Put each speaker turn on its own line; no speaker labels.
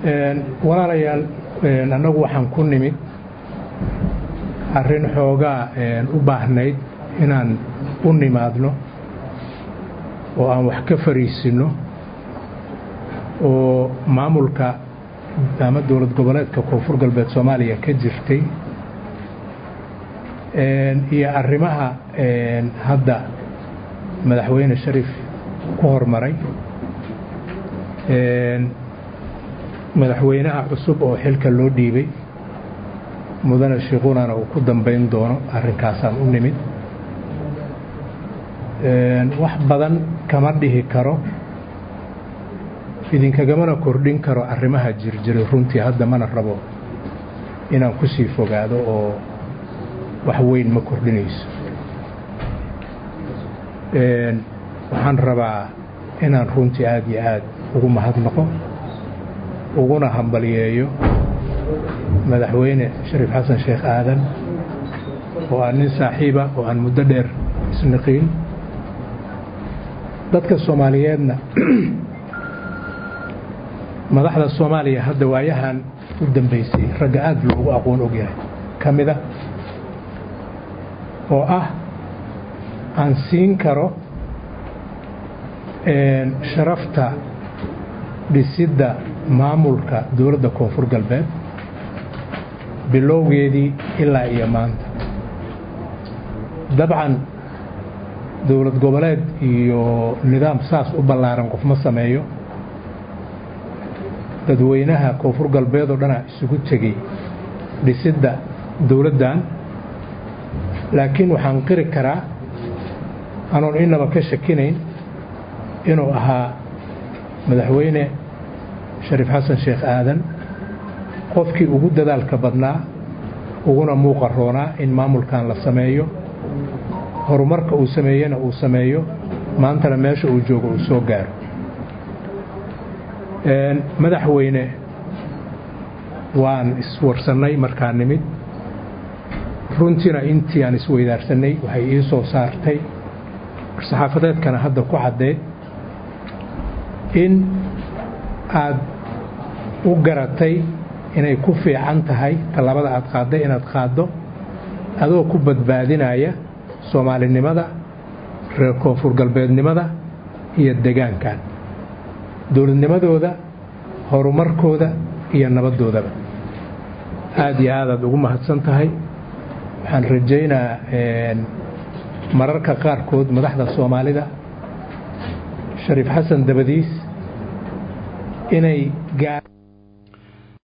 walaalayaal annagu waxaan ku nimid arrin xoogaa u baahnayd inaan u nimaadno oo aan wax ka fariisinno oo maamulka ama dowlad goboleedka koonfur galbeed soomaaliya ka jirtay iyo arrimaha hadda madaxweyne sharif ku hormaray madaxweynaha cusub oo xilka loo dhiibay mudane shiiqunana uu ku dambayn doono arrinkaasaan u nimid wax badan kama dhihi karo idinkagamana kordhin karo arrimaha jirjiray runtii hadda mana rabo inaan ku sii fogaado oo wax weyn ma kordhinayso waxaan rabaa inaan runtii aad iyo aad ugu mahadnaqo uguna hambaliyeeyo madaxweyne shariif xasan sheekh aadan oo aan nin saaxiiba oo aan muddo dheer isniqiin dadka soomaaliyeedna madaxda soomaaliya hadda waayahan u dambaysay ragga aad loogu aqoon ogyahay ka mida oo ah aan siin karo sharafta dhisidda maamulka dowladda koonfur galbeed bilowgeedii ilaa iyo maanta dabcan dowlad goboleed iyo nidaam saas u ballaaran qof ma sameeyo dadweynaha koonfur galbeed oo dhanaa isugu tegey dhisidda dowladdan laakiin waxaan qiri karaa anoon inaba ka shakinayn inuu ahaa madaxweyne shariif xasan sheekh aadan qofkii ugu dadaalka badnaa uguna muuqa roonaa in maamulkan la sameeyo horumarka uu sameeyena uu sameeyo maantana meesha uu joogo uu soo gaaro madaxweyne waan iswarsannay markaa nimid runtiina intii aan isweydaarsanay waxay ii soo saartay saxaafadeedkana hadda ku caddeed in aad u garatay inay ku fiican tahay tallaabada aad qaadday inaad qaaddo adoo ku badbaadinaya soomaalinimada reer koonfur galbeednimada iyo degaankan dowladnimadooda horumarkooda iyo nabaddoodaba aad iyo aadaad ugu mahadsan tahay waxaan rajaynaa mararka qaarkood madaxda soomaalida shariif xasan dabadiis inay gaa